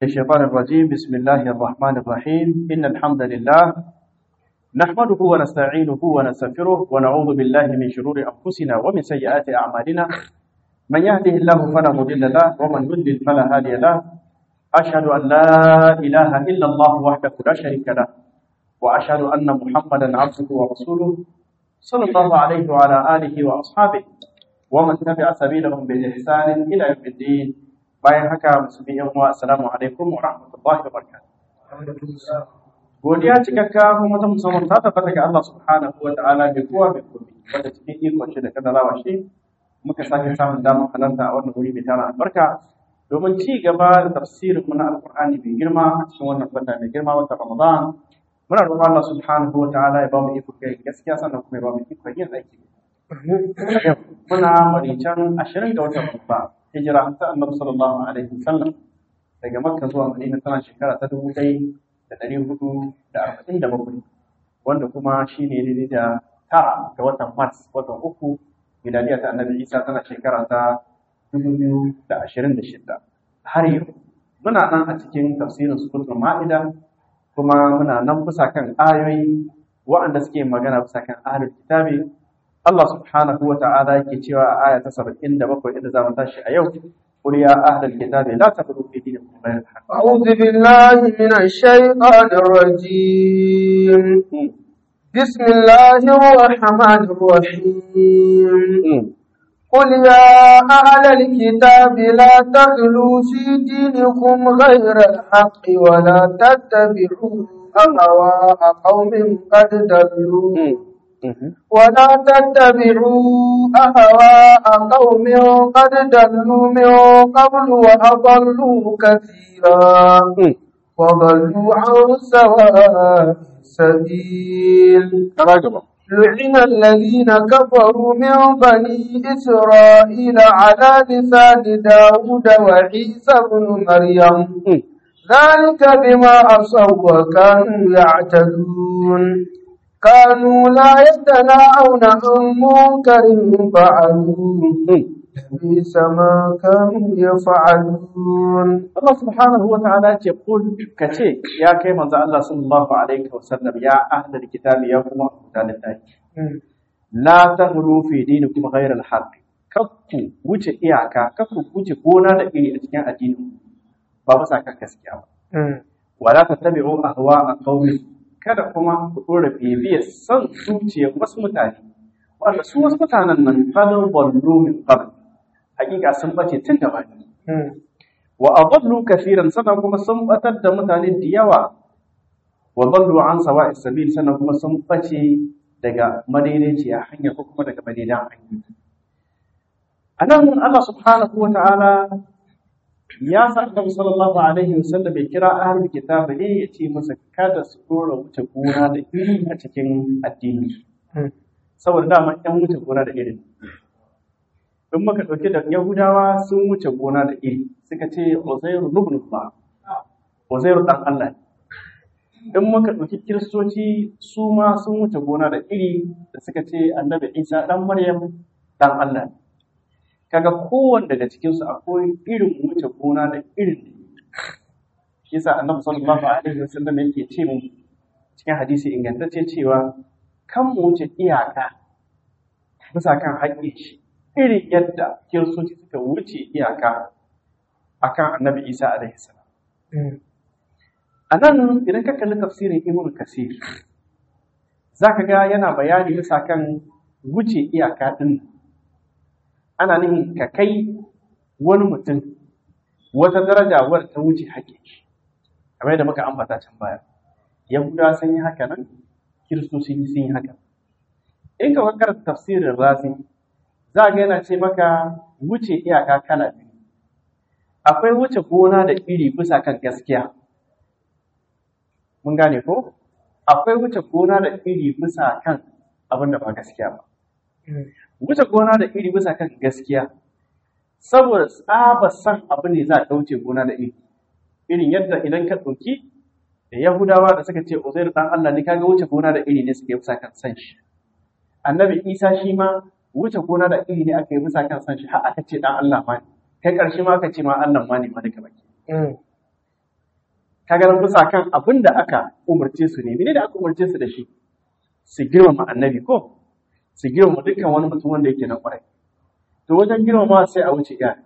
الشيطان الرجيم بسم الله الرحمن الرحيم إن الحمد لله نحمده ونستعينه ونستغفره ونعوذ بالله من شرور أنفسنا ومن سيئات أعمالنا من يهده الله فلا مضل له ومن يضلل فلا هادي له أشهد أن لا إله إلا الله وحده لا شريك له وأشهد أن محمدا عبده ورسوله صلى الله عليه وعلى آله وأصحابه ومن تبع سبيلهم بإحسان إلى يوم الدين bayan haka musulmi yan uwa assalamu alaikum wa rahmatullahi wa barakatuh godiya cikakka kuma ta musamman ta tabbata ga Allah subhanahu wa ta'ala mai kowa mai komai wanda cikin ikon shi da kadarawa shi muka sake samun damar halarta a wannan wuri mai tara albarka domin ci gaba da tafsirin mu na alqur'ani mai girma a cikin wannan wata mai girma wata ramadan muna roƙon Allah subhanahu wa ta'ala ya ba mu iko kai gaskiya sannan kuma ya ba mu iko yin aiki muna marican ashirin ga watan babba hijira ta annabi sallallahu alaihi wasallam daga makka zuwa madina tana shekara ta dubu ɗaya da ɗari hudu da arba'in da bakwai wanda kuma shi ne daidai da tara ga watan mars watan uku miladiya ta annabi isa tana shekara ta dubu biyu da ashirin da shida har yau muna nan a cikin tafsirin suratul ma'ida kuma muna nan bisa kan ayoyi waɗanda suke magana bisa kan ahlul kitabi Allah subhanahu wa ta'ala yake cewa a aya ta 77 inda za mu tashi a yau قل يا أهل الكتاب لا تغلوا في دينكم غير الحق أعوذ بالله من الشيطان الرجيم بسم الله الرحمن الرحيم قل يا أهل الكتاب لا تغلوا في دينكم غير الحق ولا تتبعوا أهواء قوم قد ضلوا ولا تتبعوا أهواء قوم قد ضلوا من قبل وأضلوا كثيرا وضلوا عن سواء السبيل لعن الذين كفروا من بني إسرائيل على لسان داود وعيسى بن مريم ذلك بما عصوا وكانوا يعتدون كانوا لا يتناهون عن منكر فعلوه لبئس ما كانوا يفعلون Allah subhanahu wa ta'ala ce kul kace ya kai manzo Allah sallallahu alaihi wa sallam ya ahlul kitabi ya kuma mutanen daki la tahru fi dinikum ghayra al-haqq kakku wuce iyaka kakku wuce gona da iri a cikin addinin ba bisa kan gaskiya ba wala tattabi'u ahwa'a qaumin kada kuma ku ɗora bibiyar son zuciyar wasu mutane wanda su wasu mutanen nan falin ballo min qabl hakika sun bace tun da bani wa adallu kaseeran sannan kuma sun batar da mutane da yawa wa dallu an sawa'is sabil sannan kuma sun bace daga madaidaiciya hanya ko kuma daga madaidan hanya anan Allah subhanahu wa ta'ala ya sa Annabi sallallahu alaihi wasallam ya kira ahlul kitab ne ya ce masa kada su dora wuce gona da iri a cikin addini saboda dama yan wuce gona da iri in muka dauke da yahudawa sun wuce gona da iri suka ce uzairu ibn Allah uzairu dan Allah in muka dauki kiristoci su ma sun wuce gona da iri da suka ce annabi Isa dan Maryam dan Allah ne kaga kowanne daga cikinsu akwai irin wuce gona da irin shi yasa annabi sallallahu alaihi wasallam yake ce mu cikin hadisi ingantacce cewa kan mu wuce iyaka bisa kan haƙƙin shi irin yadda kiristoci suka wuce iyaka akan annabi isa alaihi salam a nan idan ka kalli tafsirin ibn kasir zaka ga yana bayani bisa kan wuce iyaka din ana nufin ka kai wani mutum wata daraja wadda ta wuce haƙƙin shi kamar yadda muka ambata can baya yahuda sun yi haka nan kiristoci sun yi haka in ka karanta tafsirin razi za ga yana ce maka wuce iyaka kala biyu akwai wuce gona da iri bisa kan gaskiya mun gane ko akwai wuce gona da iri bisa kan abin da ba gaskiya ba wuce gona da iri bisa kan gaskiya saboda tsaba san abu ne za a wuce gona da iri irin yadda idan ka ɗauki da yahudawa da suka ce uzair dan Allah ne kaga wuce gona da iri ne suka yi bisa kan san shi annabi isa shi ma wuce gona da iri ne aka yi bisa kan san shi har aka ce dan Allah ma ne kai ƙarshe ma aka ce ma Allah ma ne ma duka baki kaga nan bisa kan abin da aka umarce su ne mene da aka umarce su da shi su girmama annabi ko su girmama dukkan wani mutum wanda yake na kwarai to wajen girmama sai a wuce iya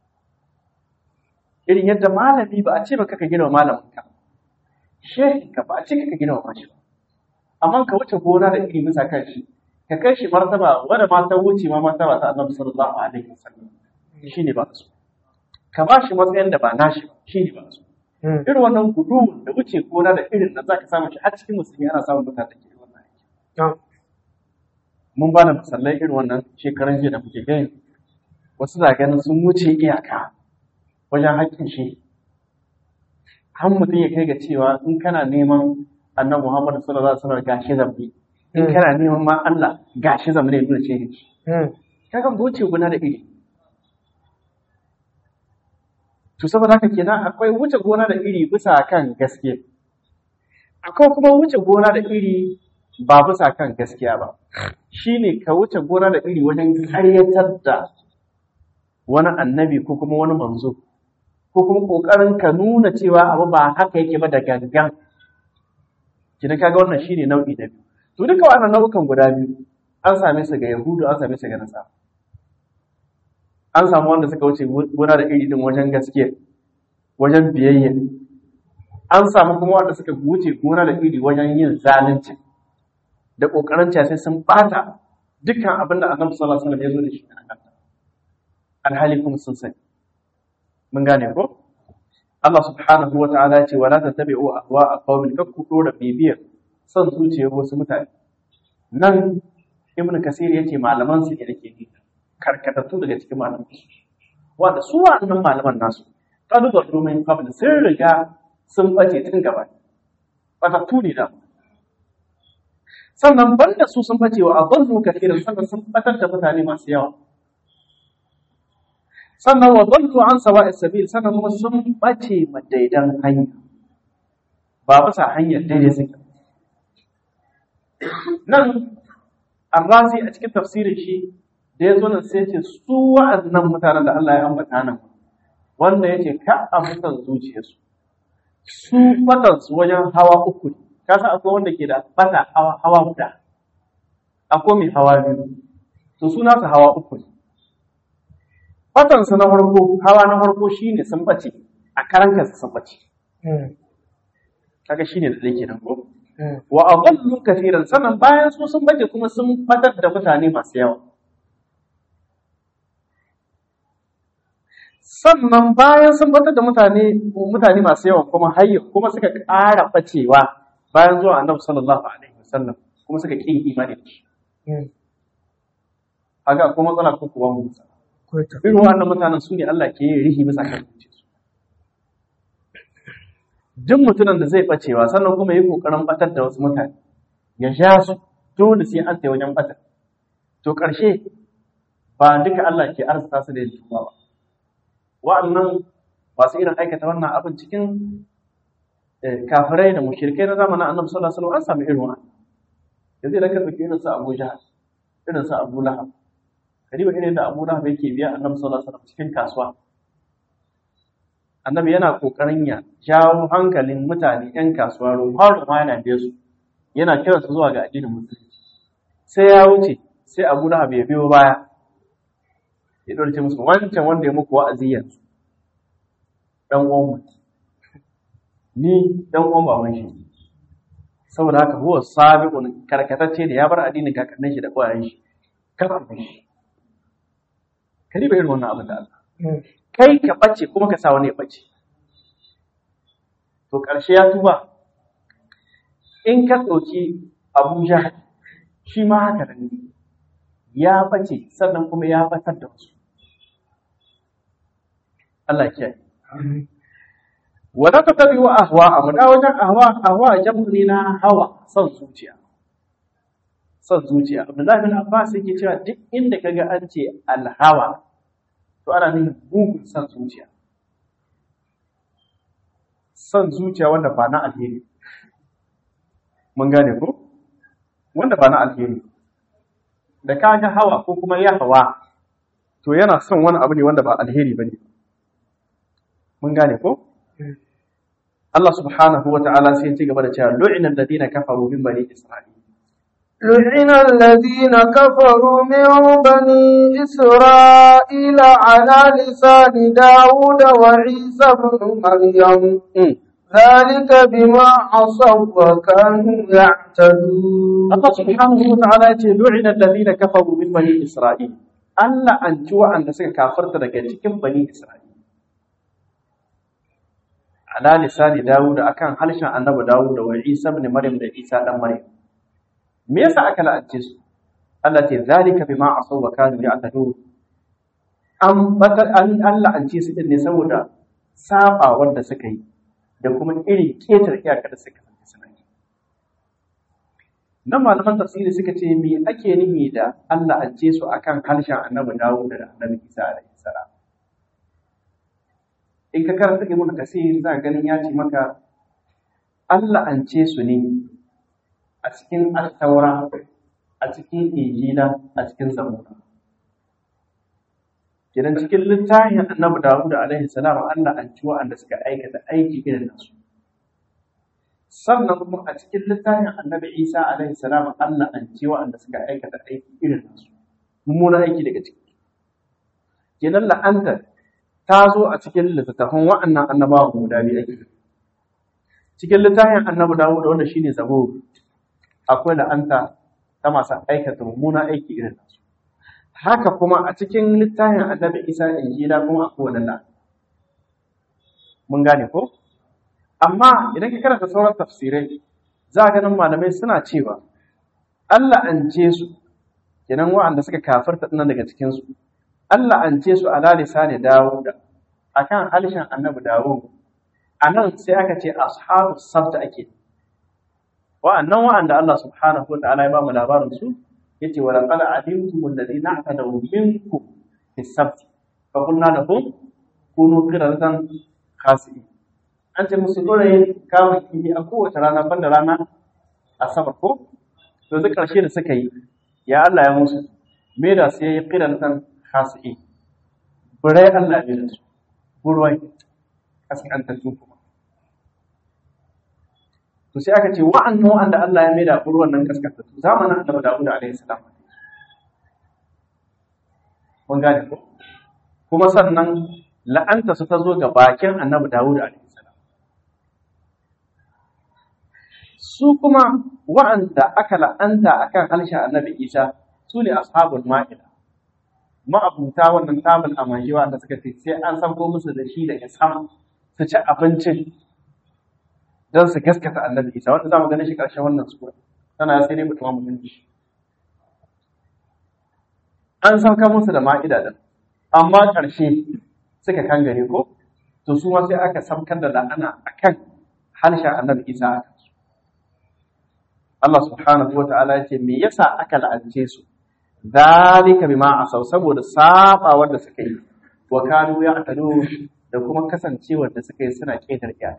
irin yadda malami ba a ce maka ka girmama malamin ka shehin ka ba a ce ka girmama shi ba amma ka wuce gona da iri bisa kan shi ka kai shi martaba wanda ma ta wuce ma martaba ta annabi sallallahu alaihi wasallam shine ba su ka ba shi matsayin da ba nashi ba shine ba su irin wannan gudu da wuce gona da irin da zaka samu shi har cikin musulmi ana samun mutane da ke wannan aiki mun ba da misalai irin wannan shekaran jiya da muke gani wasu na ganin sun wuce iyaka wajen haƙƙin shi har mutum ya kai ga cewa in kana neman annabi Muhammad sallallahu alaihi wasallam gashi zambi in kana neman ma Allah gashi zambi ne nuna ce shi kaga wuce gona da iri to saboda haka kenan akwai wuce gona da iri bisa kan gaskiya akwai kuma wuce gona da iri ba bisa kan gaskiya ba shine ka wuce gona da iri wajen karyatar da wani annabi ko kuma wani manzo ko kuma kokarin ka nuna cewa abu ba haka yake ba da gangan kina kaga wannan shine nau'i da biyu to duka wannan nau'ukan guda biyu an same su ga yahudu an same su ga nasara an samu wanda suka wuce gona da iri din wajen gaskiya wajen biyayya an samu kuma wanda suka wuce gona da iri wajen yin zalunci da kokarin sai sun bata dukkan abin da annabi sallallahu alaihi wasallam ya zo da shi a kanta alhali kuma sun sani mun gane ko Allah subhanahu wa ta'ala ya ce wala tattabi'u ahwa'a qaumin kakku dora bibiyar son zuciyar wasu mutane nan ibnu kasir yace malaman su ne dake ni karkatattu daga cikin malaman su wanda su wannan malaman nasu kadu da domin qabl sun riga sun bace tun gaba batattu ne da sannan banda su sun bace wa adallu kathiran sannan sun batar da mutane masu yawa sannan wa dallu an sawa'i sabil sannan kuma sun bace madaidan hanya ba bisa hanyar daidai suke nan arrazi a cikin tafsirin shi da ya zo nan sai ce su wa'annan mutanen da Allah ya ambata nan wanda yace ka a mutan zuciyarsu su batan su wajen hawa uku ne ka san akwai wanda ke da bata hawa hawa guda akwai mai hawa biyu to su nasu hawa uku ne batansu na farko hawa na farko shine sun bace a karan kansu sun bace kaga shine da dake nan ko wa adallu kathiran sannan bayan su sun bace kuma sun batar da mutane masu yawa sannan bayan sun batar da mutane mutane masu yawa kuma hayya kuma suka ƙara bacewa bayan zuwa annabi sallallahu alaihi wasallam kuma suka ƙin imani da shi haka ko matsala ko kuwa mu irin wannan mutanen su ne Allah ke yin rihi bisa kan zuciyarsu duk mutumin da zai bacewa sannan kuma yi kokarin batar da wasu mutane ya sha su dole sai an wajen batar to ƙarshe ba duka Allah ke arzuta su da yin tuba ba wa'annan masu irin aikata wannan abin cikin kafirai da mushrikai na zamanin annabi sallallahu alaihi wasallam an samu irin wannan yanzu idan ka ɗauki irin su Abu Jahal irin su Abu Lahab kariba irin da Abu Lahab yake biya annabi sallallahu alaihi wasallam cikin kasuwa annabi yana kokarin ya jawo hankalin mutane yan kasuwa ruwa ruwa yana biye su yana kira su zuwa ga addinin musulunci sai ya wuce sai Abu Lahab ya biyo baya ya dorce musu wancan wanda ya muku wa'azi yanzu dan uwan mu ni dan uwan baban shi saboda haka huwa sabiqun karkatacce da ya bar addinin kakannin shi da kwayan shi kar a shi ka riba irin wannan abin da Allah kai ka bace kuma ka sa wani ya bace to ƙarshe ya tuba in ka ɗauki Abuja shi ma haka da ne ya bace sannan kuma ya batar da wasu Allah ya wala ta tabi wa ahwa a da wajen ahwa ahwa jamu ne na hawa son zuciya son zuciya Abdullahi bin Abbas yake cewa duk inda kaga an ce alhawa to ana nufin mugun son zuciya son zuciya wanda ba na alheri mun gane ko wanda ba na alheri da ka ga hawa ko kuma ya hawa to yana son wani abu ne wanda ba alheri ba ne mun gane ko Allah subhanahu wa ta'ala sai ya ci gaba da cewa lu'ina alladhina kafaru min bani isra'il لعن الذين كفروا من بني إسرائيل على لسان داود وعيسى بن مريم ذلك بما عصوا وكانوا يعتدون Allah subhanahu wa ta'ala ya ce lu'ina alladhina kafaru min bani isra'il Allah an ci wa'anda suka kafarta daga cikin bani isra'il ala lisani Dawud akan harshen annabi Dawud da Isa ibn Maryam da Isa dan Maryam me yasa aka la'ance su Allah ce zalika bima asaw wa kanu ya'tadun an batar an Allah an ce su din ne saboda saba wanda suka yi da kuma irin ketar iyaka da suka yi suna yi nan malaman tafsiri suka ce me ake nihi da Allah an ce su akan harshen annabi Dawud da annabi Isa alaihi salam in ka karanta ibn kasir za ka ganin ya ce maka Allah an ce su ne a cikin altaura a cikin injila a cikin zabura kidan cikin littafin annabi dawud alaihi salam Allah an ci wa'anda suka aikata aiki irin nasu sannan kuma a cikin littafin annabi isa alaihi salam Allah an ci wa'anda suka aikata aiki irin nasu mummunan aiki daga ciki kenan la'anta ta zo a cikin littattafan wa'annan annabawa guda biyu ake cikin littafin annabi dawud wanda shine zabur akwai la'anta ta masu aikata mummuna aiki irin nasu haka kuma a cikin littafin annabi isa injila kuma akwai wani la'anta mun gane ko amma idan ka karanta sauran tafsirai za a ganin malamai suna cewa Allah an ce su kenan wa'anda suka kafarta nan daga cikin su Allah an ce su ala lisani Dawud akan halishin annabi Dawud anan sai aka ce ashabu sabt ake wa'annan wa'anda Allah subhanahu wa ta'ala ya ba mu labarin su yace wa laqad alimtum alladhina atadaw minkum fi sabt fa qulna lahum kunu qiradatan khasi'in an ce musu dole kawo kifi a kowace rana banda rana asabar ko to duk ƙarshe da suka yi ya Allah ya musu me da sai ya qiradatan khasi'in burai Allah ya da su burwai kaskantattu kuma to sai aka ce wa'annan wa'anda Allah ya maida burwan nan kaskantattu zamanin Annabi Dawud alaihi salam mun gane ko kuma sannan la'anta su ta zo ga bakin Annabi Dawud alaihi salam su kuma wa'anda aka la'anta akan harshen Annabi Isa su ne ashabul ma'ida ma'abuta wannan tabul amajiwa da suka ce sai an sauko musu da shi daga sama su ci abincin don su gaskata annabi isa wanda za mu gani shi ƙarshen wannan sura tana sai dai mutum mun shi an sauka musu da ma'ida din amma ƙarshe suka kangare ko to su ma sai aka saukar da la'ana akan harshen annabi isa a kansu Allah subhanahu wa ta'ala ya ce me yasa aka la'ance su zalika bima asaw saboda sabawar da suka yi wa kanu ya'tadu da kuma kasancewar da suka yi suna ketar iyaka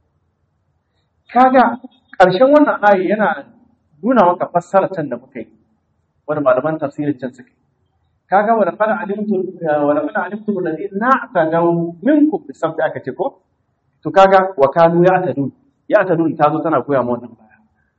kaga ƙarshen wannan ayi yana nuna maka fassara can da muka yi wani malaman tafsirin can suka yi kaga wa laqad alimtu wa laqad alimtu alladhina na'tadaw minkum bi sabti aka ce ko to kaga wa kanu ya'tadun ya'tadun ta zo tana koya mu wannan baya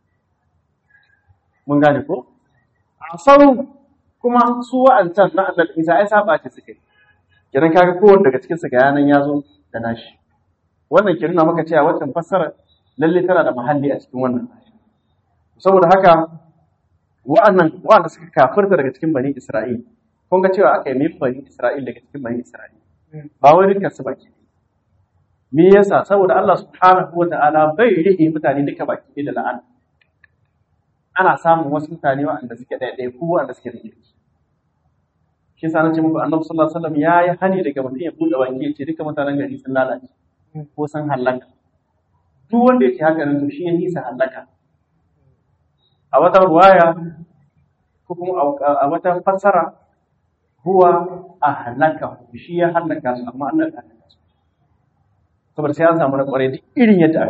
mun gane ko asau kuma su wa'ancan na annabi Isa ai saba ce suka yi kiran kaga kowanne daga cikin su ga yanan ya zo da nashi wannan ke nuna maka cewa wannan fassara lalle tana da mahalli a cikin wannan aya saboda haka wa'annan wa'anda suka kafirta daga cikin bani Isra'il kun ga cewa aka yi min bani Isra'il daga cikin bani Isra'il ba wai dukkan su baki me yasa saboda Allah subhanahu wata'ala bai rihe mutane duka baki da la'ana ana samun wasu mutane wa'anda suke ɗaiɗai ko wa'anda suke da kirki shi sa nace muku annabi sallallahu alaihi wasallam ya yi hani daga mutum ya buɗe baki ya ce duka mutanen gari sun lalace ko sun hallaka duk wanda yake haka nan to shi ya nisa hallaka a wata ruwaya ko kuma a wata fassara huwa a halaka shi ya hallaka su amma Allah ya hallaka su saboda sai an samu na kwarai duk irin yadda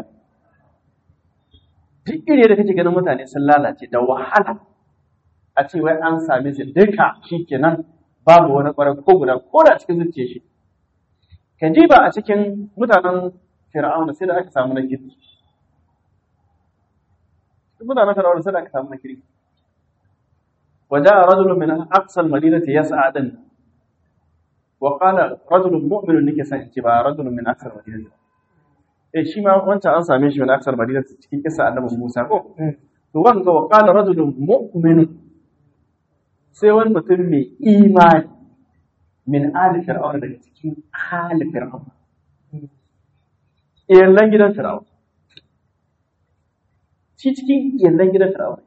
duk irin yadda kake ganin mutane sun lalace da wahala a ce wai an same su duka shikenan babu wani kwarai ko guda ko da cikin zuciya shi ka ji ba a cikin mutanen fir'auna sai da aka samu na kirki duk mutanen fir'auna sai da aka samu na kirki وجاء رجل من أقصى المدينة يسعى دن وقال رجل مؤمن نك سنتبا رجل من أقصى المدينة eh shi ma wancan an same shi min aksar madina cikin kisa annabi Musa ko to wanga wa qala rajulun mu'min sai wani mutum mai imani min ali fir'aun daga cikin ali fir'aun iyalan gidan fir'aun shi cikin iyalan gidan fir'aun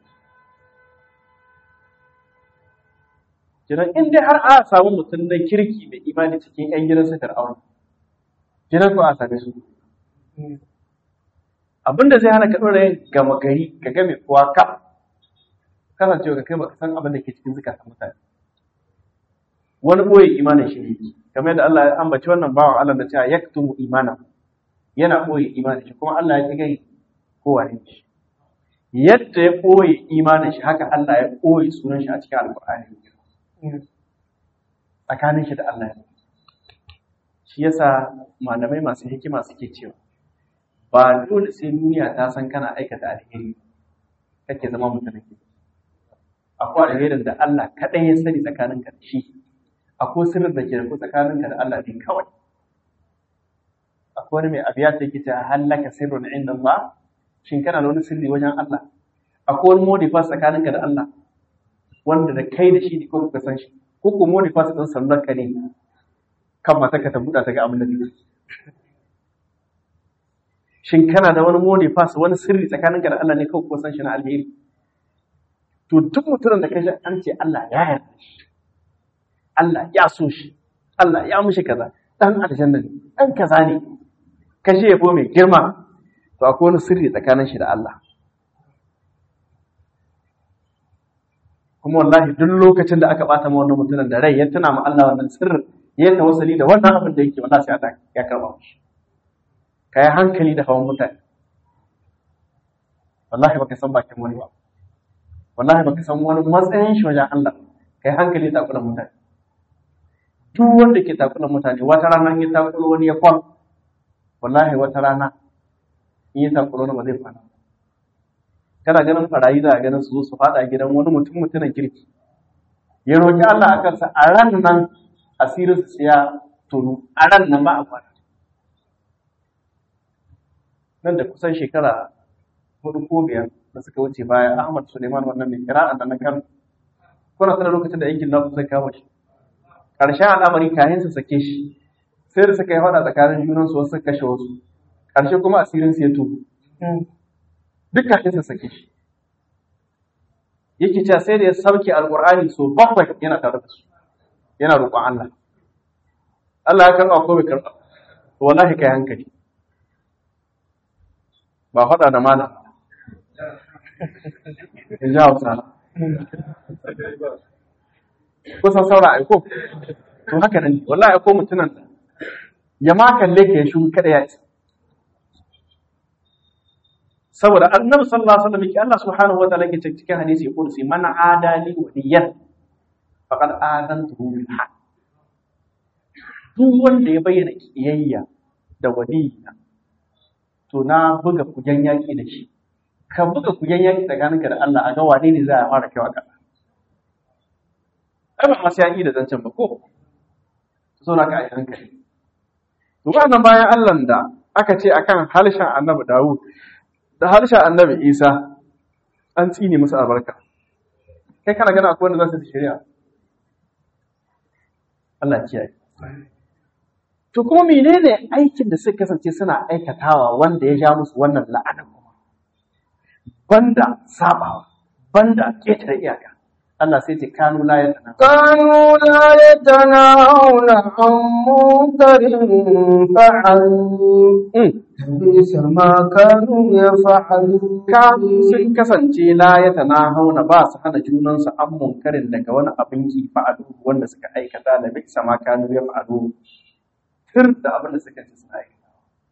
Jiran in dai har a samu mutum na kirki mai imani cikin 'yan gidansa fir'aun jiran ko a same su abinda zai hana ka ɗora yin gama gari ka game kuwa ka kasancewa ka kai baka san abin da ke cikin zukatan mutane wani ɓoye imanin shi ne kamar yadda Allah ya ambaci wannan bawan Allah da cewa yaktumu imana yana ɓoye imanin shi kuma Allah ya ƙi gai kowa ne shi yadda ya ɓoye imanin shi haka Allah ya ɓoye sunan shi a cikin alƙur'ani tsakanin shi da Allah ya shi yasa malamai masu hikima suke cewa ba dole sai duniya ta san kana aikata alheri kake zama mutumin kirki akwai alherin da Allah kaɗai ya sani tsakaninka da shi akwai sirrin da ke da tsakaninka da Allah ne kawai akwai wani mai abiya ta yake ta hallaka sirrun inda Allah shin kana da wani sirri wajen Allah akwai wani modifas tsakaninka da Allah wanda da kai da shi ne ko ka san shi ko ko modifas ɗin sallar ka ne kan mata ka ta buɗa ta ga abin da take shin kana da wani modifas wani sirri tsakaninka da Allah ne kawai ko san shi na alheri to duk mutumin da ka ji an ce Allah ya yarda shi Allah ya so shi Allah ya mushi kaza dan aljanna ne dan kaza ne ka ji yabo mai girma to akwai wani sirri tsakanin shi da Allah kuma wallahi duk lokacin da aka bata ma wannan mutumin da rai ya tuna ma Allah wannan sirrin ya tawassali da wannan abin da yake wallahi sai Allah ya karba shi kai hankali da hawan mutane wallahi baka san bakin wani ba wallahi baka san wani matsayin shi wajen Allah kai hankali da takulan mutane duk wanda ke takulan mutane wata rana in ya takulo wani ya kwal wallahi wata rana in ya takulo wani ba zai kwana kana ganin barayi za a ganin su zo su fada gidan wani mutum mutumin kirki ya roki Allah a kansa a ran nan asirin su ya tonu a ran nan ba a kwana nan da kusan shekara hudu ko biyar da suka wuce baya Ahmad Suleiman wannan mai kira da na kan kuna sanar lokacin da yankin nasu sai kama shi ƙarshen al'amari kayan su sake shi sai da suka yi hada tsakanin junan su wasu kashe wasu ƙarshe kuma asirin su ya tubu duk kayan su sake shi yake cewa sai da ya sauke alƙur'ani so bakwai yana tare da su yana roƙon Allah Allah ya karɓa ko bai karɓa wallahi kai hankali ba faɗa da malam in ji hausa kusan saura aiko to haka nan wallahi aiko mutunan da ya ma kalle ka ya shi kada ya ci saboda annabi sallallahu alaihi wasallam yake Allah subhanahu wa ta'ala yake cikin hadisi ya kursi man adali waliyan faqad adantuhu bil haqq duk wanda ya bayyana kiyayya da waliyina to na buga kujen yaki da shi ka buga kujen yaki tsakaninka da Allah a ga wane ne za a fara kaiwa ƙasa ai ba masu yaki da zancen ba ko so na ka yi hankali to wannan bayan Allah da aka ce akan harshen annabi Dawud da harshen annabi Isa an tsine musu albarka kai kana gana akwai wanda za su shari'a Allah kiyaye To kuma menene aikin da suka kasance suna aikatawa wanda ya ja musu wannan la'anar kuma? Banda sabawa, banda ƙetare iyaka. Allah sai ce kanu la yatana. كانوا لا يتناهون عن منكر فعلوا بئس ما كانوا يفعلون Kanu sun kasance la yatana hauna ba su hana junansu an munkarin daga wani abin ki fa'alu wanda suka aikata da bi sama kanu ya fa'alu. Tir da abin da suka ci suna aikata.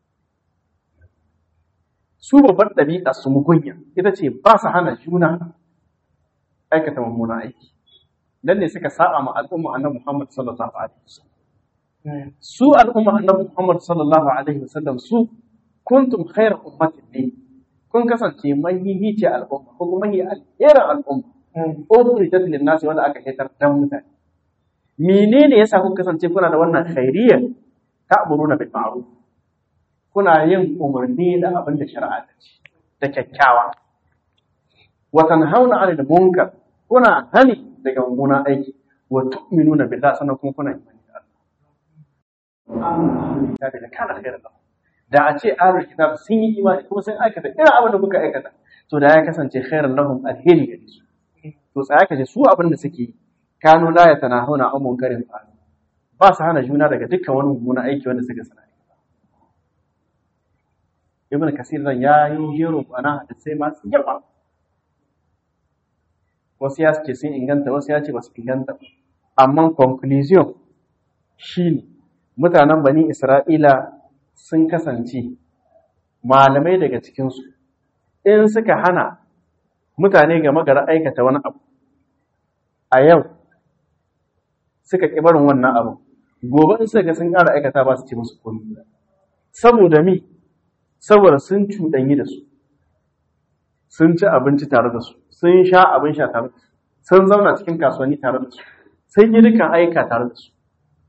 Su babbar ɗabi'a su mugunya ita ce ba su hana juna aikata mummunan aiki dan ne suka saba ma al'umma annabi Muhammad sallallahu alaihi wasallam su al'umma annabi Muhammad sallallahu alaihi wasallam su kuntum khayra ummatin ne kun kasance mahihici al'umma ko kuma mahi alherin al'umma ukhrijat lin nasi wanda aka hitar dan mutane menene yasa kun kasance kuna da wannan khairiyya ta'muruna bil ma'ruf kuna yin umarni da abin da shari'a ta ce da kyakkyawa wa tanhauna 'anil munkar kuna hani daga mummunan aiki wa tu'minuna billahi sannan kuma kuna imani da Allah da kana khairan lahum da a ce ahlul kitab sun yi imani kuma sun aikata irin abin da kuka aikata to da ya kasance khairan lahum alheri gare su to tsaya ka su abin da suke yi kanu la yatanahuna an munkarin fa ba su hana juna daga dukkan wani mummunan aiki wanda suka sana ibn kasir nan ya yi jero bana da sai masu yawa wasu ya ce sun inganta wasu ya ce ba su inganta amma conclusion shine mutanen bani isra'ila sun kasance malamai daga cikinsu in suka hana mutane game gara aikata wani abu a yau suka ƙi barin wannan abu gobe in suka ga sun ƙara aikata ba su ce musu komi saboda mi saboda sun cuɗanyi da su sun ci abinci tare da su sun sha abin sha tare da su sun zauna cikin kasuwanni tare da su sun yi dukkan aika tare da su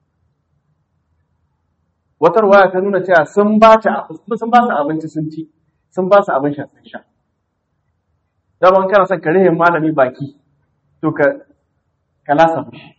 wata ruwaya ta nuna cewa sun ba ta sun ba su abinci sun ci sun ba su abin sha sun sha daban kana son ka rihin malami baki to ka ka lasa mishi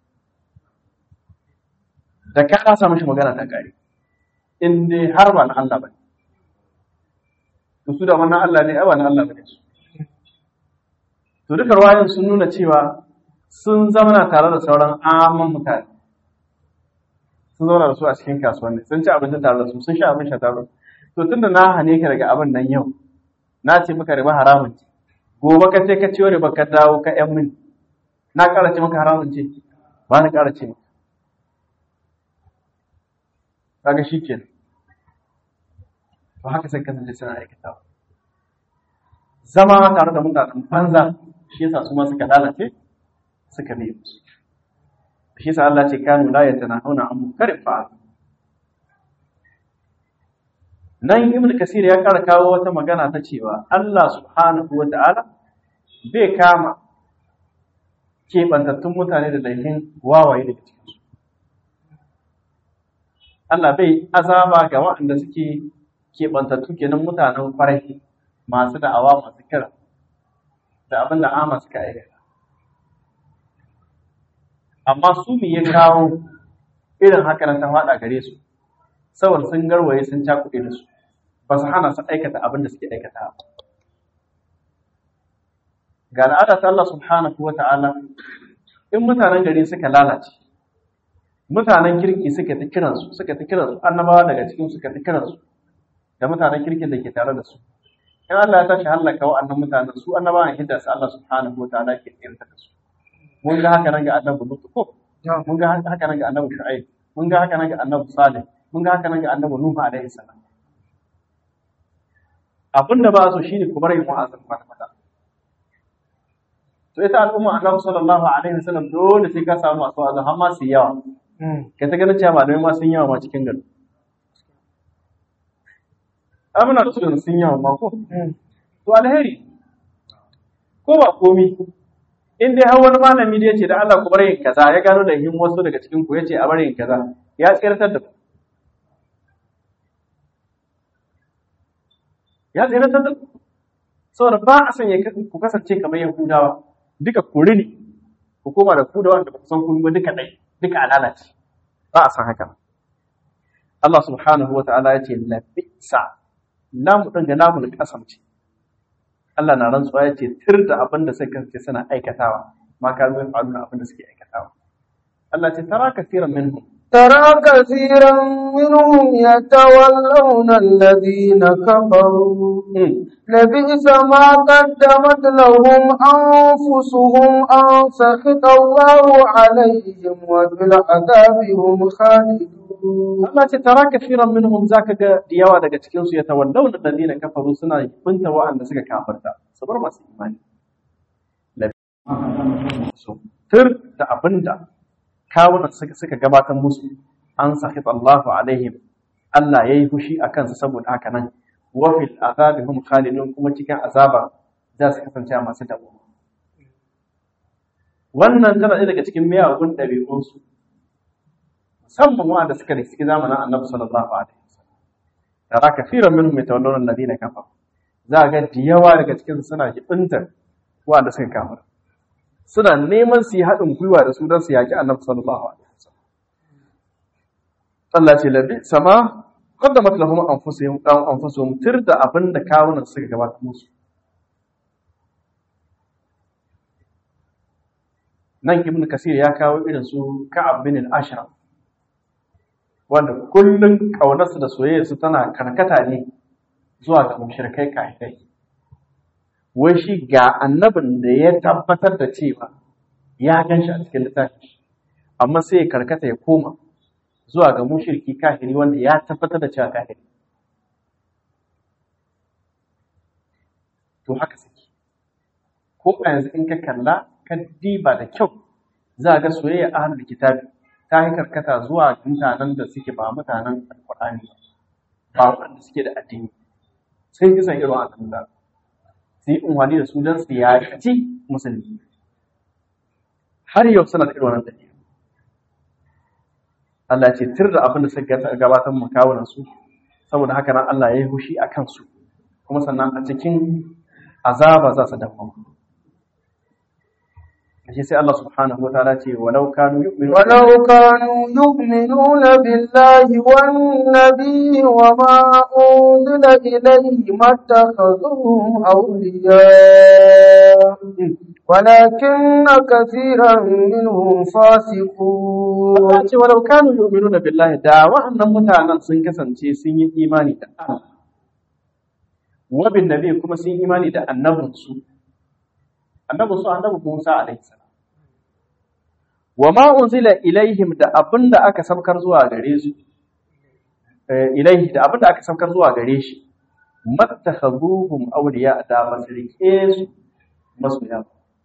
da ka lasa mishi magana ta kare in dai har ba na Allah ba to su da wannan Allah ne ai ba na Allah ba ne su to duka ruwayan sun nuna cewa sun zama tare da sauran amman mutane sun zauna da su a cikin kasuwanni sun ci abinci tare da su sun sha abin sha tare da su to tunda na hane ka daga abin nan yau na ce maka riba haramun ce gobe ka ce ka ciyo riba ka dawo ka yan mini na ƙara ce maka haramun ce ba na ƙara ce maka kaga shi ke to haka sai kasance suna aikata zama tare da mutanen banza shi yasa su ma suka lalace suka ne musu shi sa Allah ce kanu la yatanahuna an munkarin fa'al nan ibn kasir ya kara kawo wata magana ta cewa Allah subhanahu wa ta'ala bai kama keɓantattun mutane da laifin wawaye daga cikinsu Allah bai azaba ga waɗanda suke keɓantattu kenan mutanen kwarai masu da'awa masu kira da abin da ama suka aikata amma su me ya kawo irin haka nan ta faɗa gare su saboda sun garwaye sun cakuɗe da su ba su hana su aikata abin da suke aikata ga al'ada ta Allah subhanahu wa ta'ala in mutanen gari suka lalace mutanen kirki suka ta kiransu suka ta kiransu annabawa daga cikin suka ta kiransu da mutanen kirkin da ke tare da su in Allah ya tashi halaka wa'annan mutanen su annabawan hidda su Allah subhanahu wa ta'ala ke tsirta da su mun ga haka nan ga annabi Lut ko mun ga haka nan ga annabi Shu'aib mun ga haka nan ga annabi Salih mun ga haka nan ga annabi Nuhu alaihi salam abin da ba su shine ku bar yin wa'azin kwata kwata to ita al'umma annabi sallallahu alaihi wasallam dole sai ka samu masu wa'azi har ma su yawa ka ta ganin cewa malamai ma sun yawa ma cikin gari amina da sun yawa ma ko to alheri ko ba komi in dai har wani malami da ya ce da Allah ku bar yin kaza ya gano da yin wasu daga cikin ku ya ce a bar yin kaza ya tsirtar da ku ya tsirtar da ku saboda ba a son ku kasance kamar yahudawa duka kuri ne ku koma da ku da wanda ba ku san kun ba duka ɗai duka alalace ba a san haka Allah subhanahu wa ta'ala ya ce labisa lamu ɗin ga namu da kasance Allah na rantsuwa ya ce tir da abin da suka kasance suna aikatawa ma ka zai faru da abin da suke aikatawa Allah ce tara kasiran minhum ترى كثيرا منهم يتولون الذين كفروا لبئس ما قدمت لهم أنفسهم أن سخط الله عليهم وفي العذاب هم خالدون Allah ce tara kafiran minhum zaka ga diyawa daga cikin su yatawallawna alladhina kafaru suna binta wa'anda suka kafarta su bar masu imani tur da abinda kawunan suka suka gabatar musu an sahit Allahu alaihim Allah ya yi fushi a kansu saboda haka nan wafil azabi hum khalidun kuma cikin azaba za su kasance a masu dabo wannan tana ɗaya daga cikin miyagun ɗabi'unsu musamman wanda suka da suke zamanin annabi sallallahu alaihi wasallam tara kafiran minhum yatawallawna alladhina kafaru za ga da yawa daga cikin suna jibintar wanda suka kafir suna neman su yi haɗin gwiwa da su don su yaƙi annabi sallallahu alaihi wasallam Allah ce labi sama qaddamat lahum anfusuhum dan anfusuhum tirda abin da kawunan suka gabata musu nan ibn kasir ya kawo irin su ka'ab bin al-ashraf wanda kullun kaunarsu da soyayyarsu tana karkata ne zuwa ga mushrikai kafirai wai shi ga annabin da ya tabbatar da cewa ya gan shi a cikin littafi amma sai ya karkata ya koma zuwa ga mushriki kafiri wanda ya tabbatar da cewa kafiri to haka suke ko a yanzu in ka kalla ka diba da kyau za ga soyayya ahlul kitabi ta yi karkata zuwa mutanen da suke ba mutanen alqur'ani ba wanda suke da addini sai kisan irin wannan da su yi unwani da su don su yaƙi musulmi har yau suna da irin wannan dalili Allah ce tir da abin da suka gabatar mu kawunan su saboda haka nan Allah ya yi hushi a kansu kuma sannan a cikin azaba za su dawo shi sai Allah subhanahu wa ta'ala ce walau kanu yu'minu ولو كانوا يؤمنون بالله والنبي وما أنزل إليه ما اتخذوهم أولياء ولكن كثيرا منهم فاسقون Allah ce walau kanu yu'minuna billahi da wa'annan mutanen sun kasance sun yi imani da Allah wa bin nabi kuma sun yi imani da annabinsu annabinsu annabi Musa alaihi salam wa ma unzila ilaihim da abinda aka saukar zuwa gare su ilaihi da abinda aka saukar zuwa gare shi mattakhaduhum awliya da masrike su masoya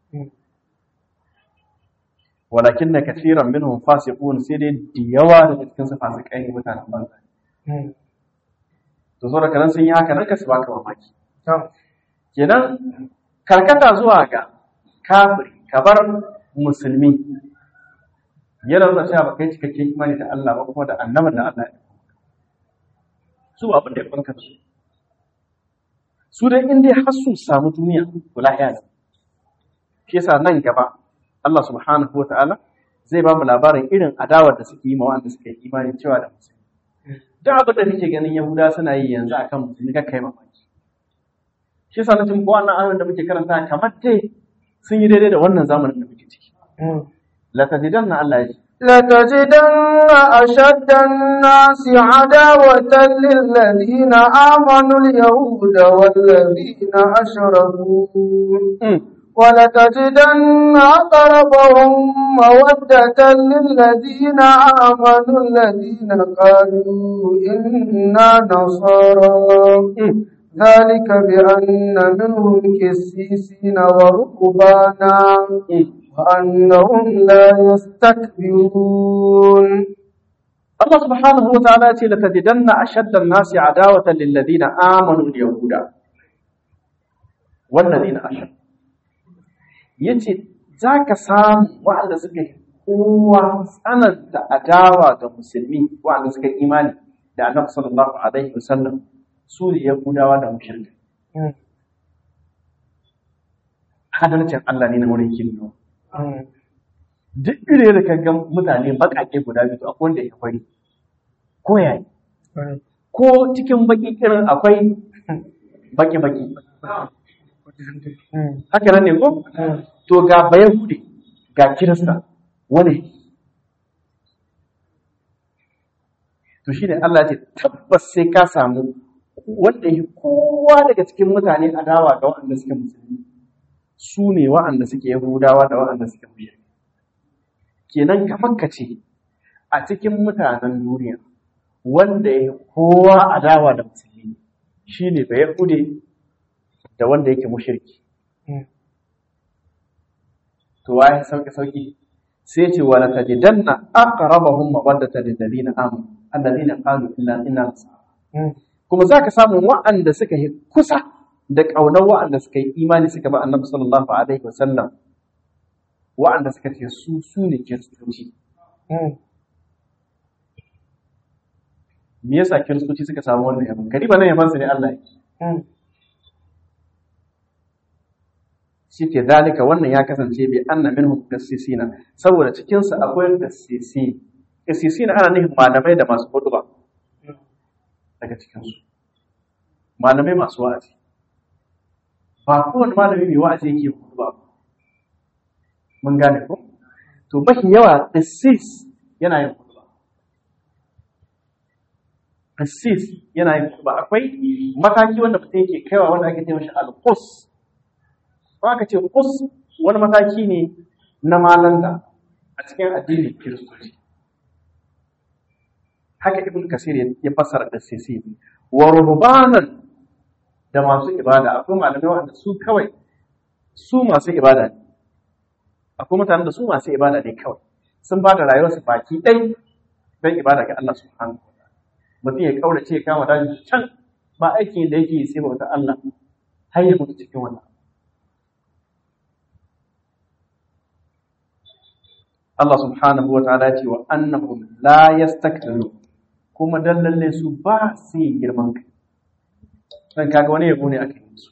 walakin na kafiran minhum fasiqun sai dai da yawa daga cikin su fasikai ne mutanen banza to saboda kanan sun yi haka nan ka su baka mamaki kenan karkata zuwa ga kafiri kabar musulmi yana nuna cewa ba kai cikakken imani da Allah ba kuma da annabin da Allah ya su ba abin da ya kwanka su su dai in dai har su samu duniya to lahiya ne shi yasa nan gaba Allah subhanahu wa ta'ala zai ba mu labarin irin adawar da suke yi ma wanda suka yi imani cewa da musulmi duk abin da kake ganin Yahuda suna yi yanzu akan musulmi ka kai mamaki shi yasa na cikin wannan ayoyin da muke karanta kamar dai sun yi daidai da wannan zamanin da muke ciki la tajidanna Allah ya ce لتجدن أشد الناس عداوة للذين آمنوا اليهود والذين أشركوا ولتجدن أقربهم مودة للذين آمنوا الذين قالوا إنا نصارى ذلك بأن منهم كسيسين ورهبانا وأنهم لا يستكبرون Allah subhanahu wa ta'ala ce la tajidanna ashadda an-nasi adawatan lil ladina amanu al-yahuda wal ladina ashad yace zaka samu wanda suka yi kowa tsananta adawa ga musulmi wanda suka yi imani da Annabi sallallahu alaihi wasallam su ne yahudawa da mushrika hadalcin Allah ne na wurin kinno duk ire da kan ga mutane baƙaƙe guda biyu akwai wanda ya fari ko yayi ko cikin baki irin akwai baki baki haka nan ne ko to ga bayahudi ga kirista wani to shi ne Allah ce tabbas sai ka samu wanda ya kowa daga cikin mutane adawa ga waɗanda suke musulmi su ne waɗanda suke yahudawa da waɗanda suke mushrik kenan kamar ka ce a cikin mutanen duniya wanda ya kowa adawa da musulmi shi ne bai yahude da wanda yake mushirki to waye sauki sauki sai ce wala tajidanna aqrabahum mawaddata lil ladina amanu alladhina qalu illa inna nasara kuma zaka samu wa'anda suka yi kusa da kaunar wa'anda suka yi imani suka ba annabi sallallahu alaihi wasallam wa'anda suka ce su su ne kiristoci me yasa kiristoci suka samu wannan yabon kadi ba nan yaban su ne Allah yake shi ke zalika wannan ya kasance bi anna minhum qassisina saboda cikin su akwai qassisi qassisina ana nufin malamai da masu hutuba daga cikin su malamai masu wa'azi ba kowane malami mai wa'azi yake hutuba mun gane ko to mafi yawa qassis yana yin hutuba qassis yana yin hutuba akwai mataki wanda mutum yake kaiwa wanda ake ce mashi al-qus ko aka ce kus wani mataki ne na malanta a cikin addinin kiristoci haka ibn kasir ya fassara da sisi wa ruhbanan da masu ibada akwai malamai wanda su kawai su masu ibada ne akwai mutanen da su masu ibada ne kawai sun ba da rayuwarsu baki ɗai don ibada ga Allah subhanahu wa ta'ala mutum ya kaurace ya kama daji can ba aikin da yake sai bauta Allah har ya mutu cikin wannan Allah subhanahu wa ta'ala ce wa annahum la yastakbiru kuma dan lalle su ba su yi girman kai dan kaga wani yabo ne aka yi su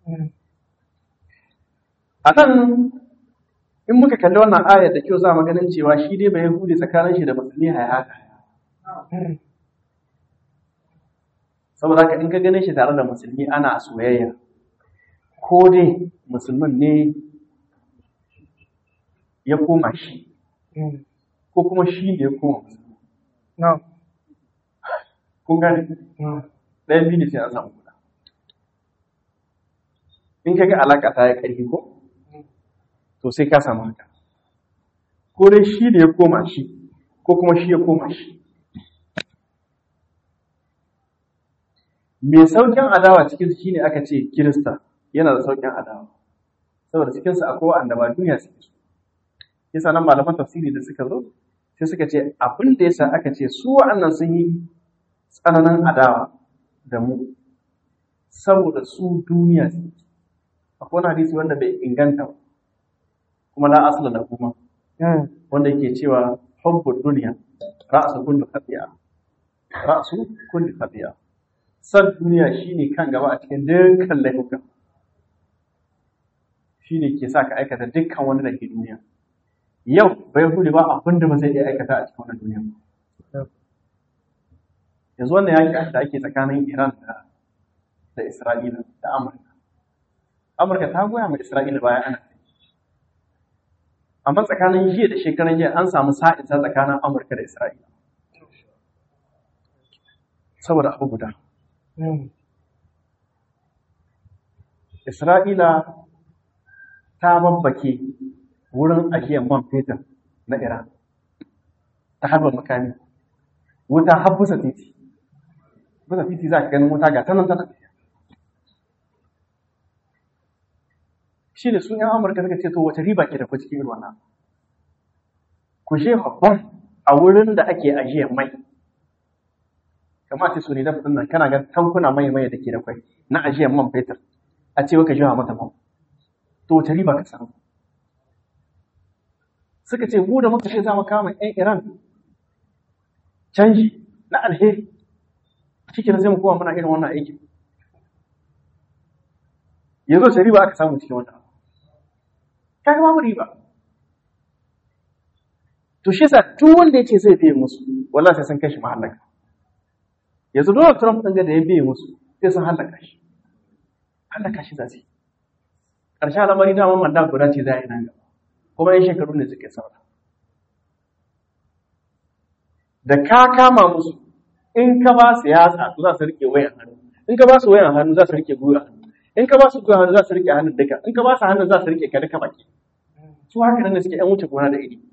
akan in muka kalli wannan ayar da kyau za mu ganin cewa shi dai bai yahudi tsakanin shi da musulmi hayaka saboda haka in ka gane shi tare da musulmi ana soyayya ko dai musulmin ne ya koma shi ko kuma shi ne ya koma musulmi kun gane ɗayan biyu ne sai an samu guda in ka ga alaƙa ta ya ƙarfi ko to sai ka samu haka ko dai shi ne ya koma shi ko kuma shi ya koma shi mai saukin adawa cikin shi ne aka ce kirista yana da saukin adawa saboda cikinsa akwai wa'anda ba duniya suke so yasa nan malaman tafsiri da suka zo sai suka ce abin da yasa aka ce su wa'annan sun yi tsananin adawa da mu saboda su duniya suke akwai wani hadisi wanda bai inganta ba kuma la asla da kuma wanda yake cewa hubbu duniya ra'su kulli khati'a ra'su kulli khati'a san duniya shine kan gaba a cikin dukkan laifuka shine ke sa ka aikata dukkan wani da ke duniya yau bai hudu ba abin da ba zai iya aikata a cikin wannan duniya yanzu wannan yaki da ake tsakanin Iran da da Isra'ila da Amurka Amurka ta goya ma Isra'ila baya ana amma tsakanin jiya da shekaran jiya an samu sa'insa tsakanin Amurka da Isra'ila saboda abu guda Isra'ila ta babbake wurin ajiyar man fetur na Iran ta harbar makami wuta har busa titi busa titi za ka ganin wuta ga tanan tana shi ne sun yan amurka suka ce to wace riba ke da ku cikin ruwana ku je babban a wurin da ake ajiyar mai kamar ce su ne da nan kana ga tankuna mai mai da ke da kwai na ajiyar man fetur a ce ka jiwa mata man to wace riba ka samu suka ce mu da muka ce za mu kama 'yan Iran canji na alheri cikin sai mu kowa muna irin wannan aikin yanzu sai riba aka samu cikin wannan ka ga babu riba to shi yasa duk wanda ya ce zai biye musu wallahi sai sun kai shi mahallaka yanzu Donald Trump ɗin da ya biye musu sai sun hallaka shi hallaka shi za su yi ƙarshen al'amari dama manda guda ce za a yi nan gaba kuma yan shekaru ne suke saura da ka kama musu in ka ba su yatsa to za su rike wayan hannu in ka ba su wayan hannu za su rike gwiwa hannu in ka ba su gwiwa hannu za su rike hannun duka in ka ba su hannun za su rike ka duka baki su haka nan da suke yan wuce gona da iri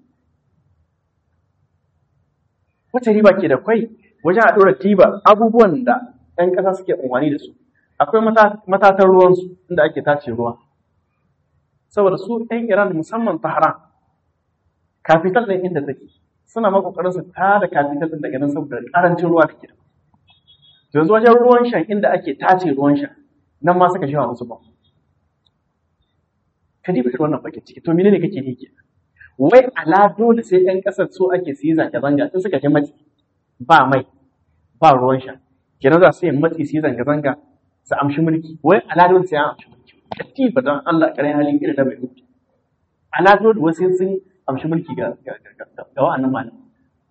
wace riba ke da kwai wajen a ɗora tiba abubuwan da 'yan ƙasa suke umarni da su akwai matatan ruwansu inda ake tace ruwa saboda su 'yan iran musamman tahran kafital ɗin inda take suna ma kokarin su ta da capital din daga nan saboda karancin ruwa da ke da yanzu wajen ruwan shan inda ake tace ruwan shan nan ma suka shawa musu ba ka diba irin wannan bakin ciki to menene kake yi kenan wai ala dole sai yan kasar so ake su yi zanga zanga in suka ji matsi ba mai ba ruwan sha kenan za su yi matsi su yi zanga zanga su amshi mulki wai ala dole sai an amshi mulki katifa don Allah kare halin irin da bai mutu ala dole wasu sun amshi mulki ga ga wa'annan malamai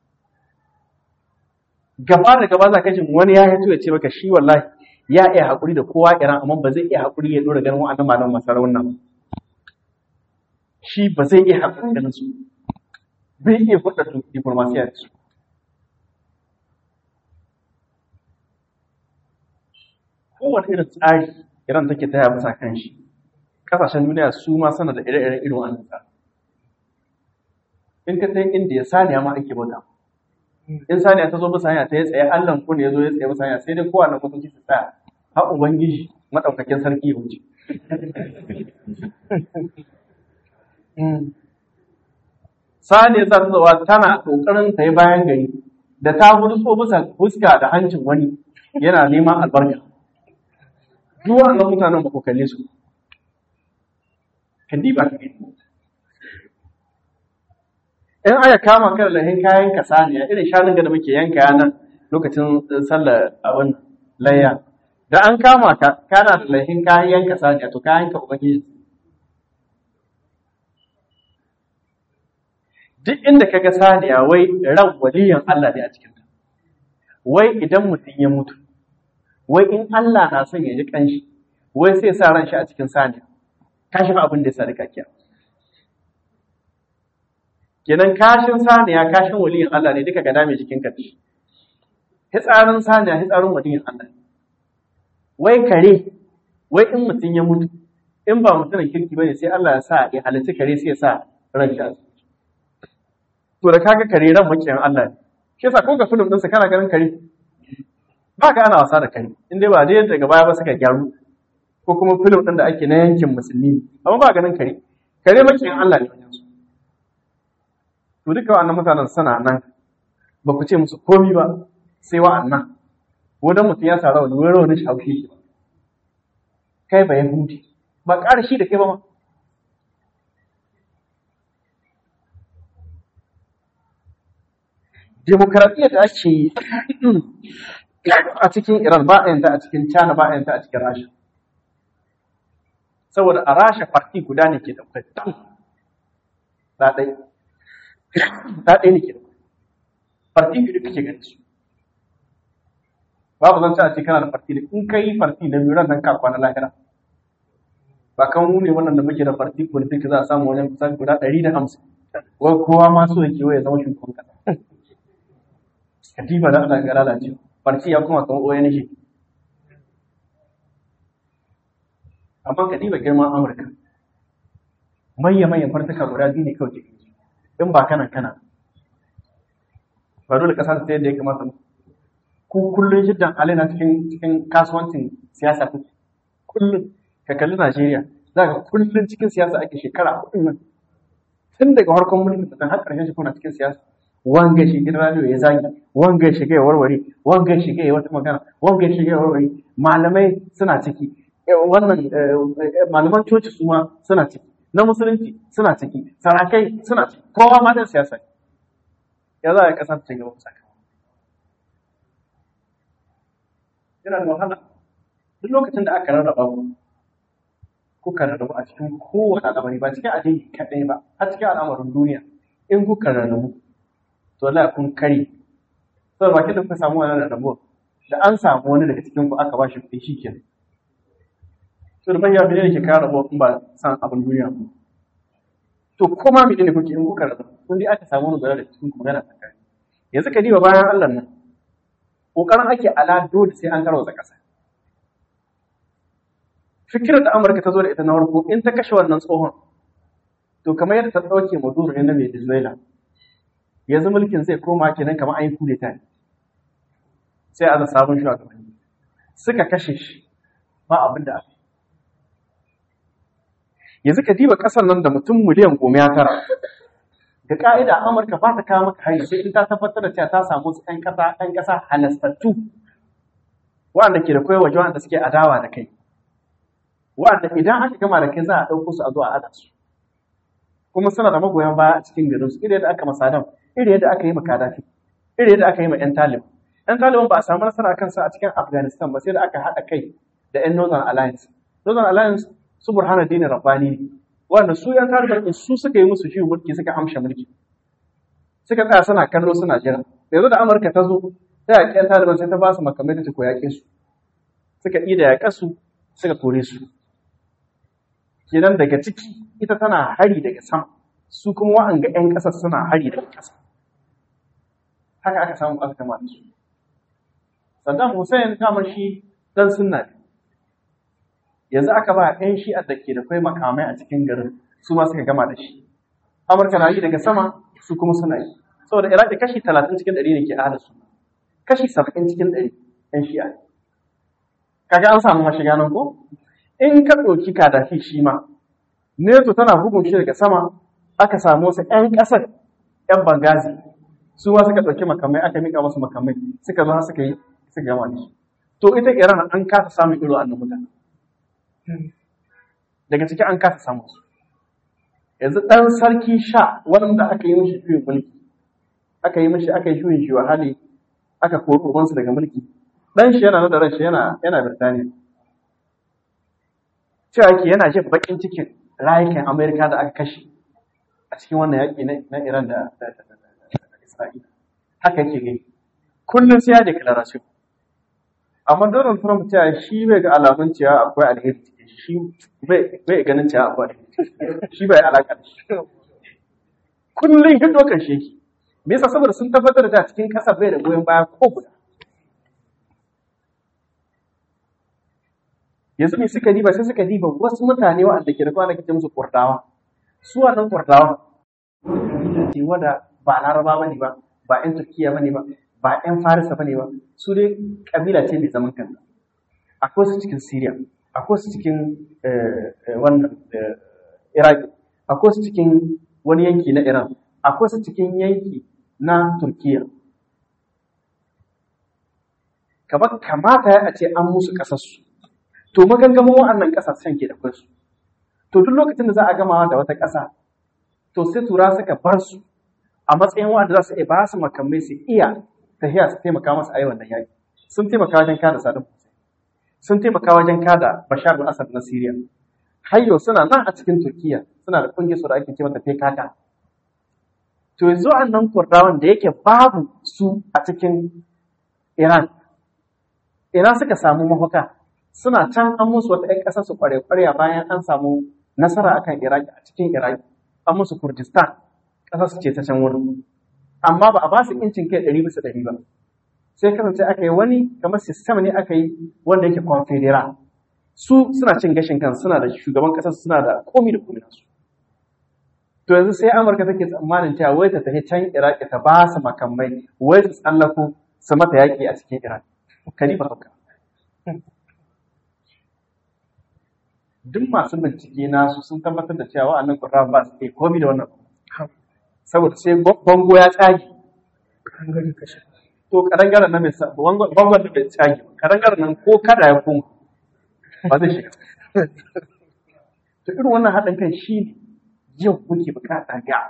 gaba da gaba za ka ji wani ya hito ya ce maka shi wallahi ya iya haƙuri da kowa iran amma ba zai iya haƙuri ya dora ganin wa'annan malaman masarar wannan shi ba zai iya haƙuri ganin su bai iya fudda diplomasiya da su kowane irin tsari iran take taya masa kan shi kasashen duniya su ma sana da ire-iren irin wannan tsari in ka sai inda ya saniya ma ake bauta in saniya ta zo bisa hanya ta ya tsaye allan kun ya zo ya tsaye bisa hanya sai dai kowane mutunci su tsaya har ubangiji madaukakin sarki ya wuce saniya za ta zawa tana kokarin ta yi bayan gari da ta so bisa fuska da hancin wani yana neman albarka duk wannan mutanen ba ku kalle su kan diba ka gani in aka kama kan lahin kayan ka saniya irin shanun da muke yanka yana lokacin sallar abin layya da an kama ka kana da lahin kayan yanka saniya to kayan ka ubangiji duk inda ka ga saniya wai ran waliyan Allah ne a cikin ta wai idan mutum ya mutu wai in Allah na son ya ji kanshi wai sai sa ran shi a cikin saniya kashin abin da ya sa da kakiya kenan kashin saniya kashin waliyin Allah ne duka gada mai jikin ka hitsarin saniya hitsarin waliyin Allah wai kare wai in mutum ya mutu in ba mutumin kirki bane sai Allah ya sa ya halitta kare sai ya sa ran shi to da kaga kare ran makiyan Allah ne shi yasa ko ga film ɗinsa kana ganin kare ba ka ana wasa da kare in dai ba dai daga baya ba suka gyaru ko kuma film ɗin da ake na yankin musulmi amma ba ganin kare kare makiyan Allah ne wajen su to duka wa'annan mutanen suna nan ba ku ce musu komi ba sai wa'annan ko dan mutum ya sa rawani wani rawani shaushe shi kai ba yahudi ba ƙara shi da kai ba ma demokaradiyyar da ake yi a cikin Iran ba a yanta a cikin China ba a yanta a cikin Rasha. Saboda a Rasha farti guda ne ke da kwaitan ɗaɗai. Ɗaɗai ne ke da farti biyu kake gani su. Babu zan ci a ce kana da farti da in ka yi farti da biyu nan ka kwana lahira. Ba kan mu ne wannan da muke da farti politik za a samu wajen kusan guda ɗari da hamsin. Wai kowa ma so yake ya zama shugaban kasa. katifa da Allah ga lalace farci ya kuma kan oyan shi amma katifa girman Amurka mayya mayyan fartuka guda biyu ne kawai ke in ba kana kana ba dole kasa ta yadda ya kamata ku kullun shiddan alaina cikin cikin kasuwancin siyasa ku kullun ka kalli Najeriya za ka kullun cikin siyasa ake shekara hudu nan tun daga farkon mulkin da har ƙarshen shi kuna cikin siyasa wanga shi gidan radio ya zagi wanga shi ya warware wanga shi ya wata magana wanga shi ya warware malamai suna ciki wannan malaman coci su ma suna ciki na musulunci suna ciki sarakai suna ciki kowa ma dan siyasa ya za a kasa ta gaba saka yana da wahala duk lokacin da aka rarraba ku kuka rarrabu a cikin kowane al'amari ba cikin addini kaɗai ba a cikin al'amarin duniya in kuka rarrabu to la kun kare sai ba da kuka samu wannan rabo da an samu wani daga cikin ku aka ba shi kuɗi shikenan to da bayyana ne ke kare rabo in ba san abin duniya ba to kuma me ne kuke in kuka rabo kun dai aka samu wani da cikin ku magana tsakani yanzu ka diba bayan Allah nan kokarin ake ala dole sai an garwaza ƙasa fikirar da Amurka ta zo da ita na farko in ta kashe wannan tsohon to kamar yadda ta ɗauke Maduro ne na Venezuela yanzu mulkin zai koma kenan kamar an yi kudeta ne sai a sabon shugabanni suka kashe shi ba abin da aka yanzu ka diba kasar nan da mutum miliyan goma ya tara ga ka'ida amurka ba ta kawo maka hari sai in ta tabbatar da cewa ta samu su ɗan ƙasa ɗan ƙasa halastattu wanda ke da koyar waje wanda suke adawa da kai wanda idan aka gama da kai za a ɗauko su a zo a ada su kuma suna da magoyan baya a cikin garin su irin yadda aka masadam irin yadda aka yi ma kadafi irin yadda aka yi ma yan talib yan taliban ba a samu nasara kan su a cikin afghanistan ba sai da aka haɗa kai da yan northern alliance northern alliance su burhanuddin rabbani ne wanda su yan taliban din su suka yi musu shi mulki suka amsha mulki suka tsaya suna kallo suna jira yanzu da amurka ta zo ta yaƙi yan taliban sai ta ba su makamai ta ce ko yaƙe su suka ida yaƙa su suka kore su kenan daga ciki ita tana hari daga sama su kuma wa'anga 'yan ƙasar suna hari daga ƙasa haka aka samu aka kama da su saddam hussein kama shi dan sunna ne yanzu aka ba 'yan shi'ar da ke da kai makamai a cikin garin su ma suka gama da shi amurka na yi daga sama su kuma suna yi saboda iraki kashi talatin cikin ɗari ne ke ahada su kashi saba'in cikin ɗari 'yan shi'a kaga an samu mashiga nan ko in ka ɗauki kadafi shi ma neto tana bugun shi daga sama aka samu wasu 'yan ƙasar 'yan bangazi su ma suka ɗauki makamai aka mika musu makamai suka zo suka yi suka gama da shi to ita iran an kasa samun iro annan mutane daga ciki an kasa samun su yanzu ɗan sarki sha wanda aka yi mishi juyin mulki aka yi mishi aka yi juyin shi hali aka kori ubansu daga mulki ɗan shi yana da ran shi yana yana birtaniya cewa ke yana jin bakin cikin rayukan Amerika da aka kashe a cikin wannan yaƙi na Iran da Isra'ila. Haka yake gani. Kullum sai ya declaration. Amma Donald Trump cewa shi bai ga alamun cewa akwai alheri cikin shi bai ganin cewa akwai alheri. Shi bai alaƙa da shi. Kullum hin dokan shi yake. Me yasa saboda sun tabbatar da cikin ƙasa bai da goyon baya ko guda. yanzu me suka diba sai suka diba wasu mutane waɗanda ke da kwana kace musu kurdawa su wannan kurdawa ce wanda ba laraba bane ba ba ƴan turkiya bane ba ba ƴan farisa bane ba su dai kabila ce mai zaman kanta akwai su cikin syria akwai su cikin wannan iraq akwai su cikin wani yanki na iran akwai su cikin yanki na turkiya kamata a ce an musu ƙasarsu to magangamin wa'annan ƙasashen ke da kansu to duk lokacin da za a gamawa da wata ƙasa to sai tura suka bar su a matsayin wa'anda za su iya ba su makamai su iya tafiya su taimaka masu a wannan yaƙi sun taimaka wajen kada Saddam Hussein sun taimaka wajen kada Bashar al-Assad na Syria har yau suna nan a cikin Turkiya suna da ƙungiyar su da ake ce mata PKK to yanzu wa'annan Kurdawan da yake babu su a cikin Iran ina suka samu mafaka suna can an musu wata ‘yan ƙasar su kware kwarya bayan an samu nasara akan Iraki a cikin Iraki an musu Kurdistan ƙasar su ce ta can wurin amma ba a ba su incin kai ɗari bisa ɗari ba sai kasance aka yi wani kamar sistem ne aka yi wanda yake confedera su suna cin gashin kan suna da shugaban ƙasar suna da komi da komi nasu to yanzu sai Amurka take tsammanin cewa wai ta tafi can Iraki ta ba su makamai wai su tsallako su mata yaƙi a cikin Iraki kalifa hauka duk masu bincike nasu sun tabbatar da cewa wa'annan ƙurra ba su iya komi da wannan saboda sai bango ya tsage to karangaren nan mai bangon da bai tsage karangaren nan ko kada ya kuma ba zai shiga to irin wannan haɗin kai shi ne yau muke bukata ga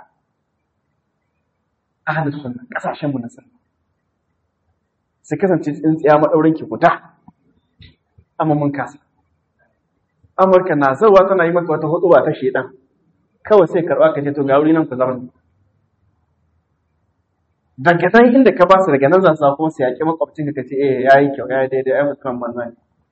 ahalin sunna ƙasashen mu na sunna su kasance tsintsiya maɗaurin ki guda amma mun kasa Amurka na zauwa tana yi maka wata hudu ta shedan kawai sai karɓa ka ce to ga wuri nan ku zama daga nan inda ka ba su daga nan za su kuma su yaƙi makwabcin ka ce eh yayi kyau yayi daidai ai mutum manzo ne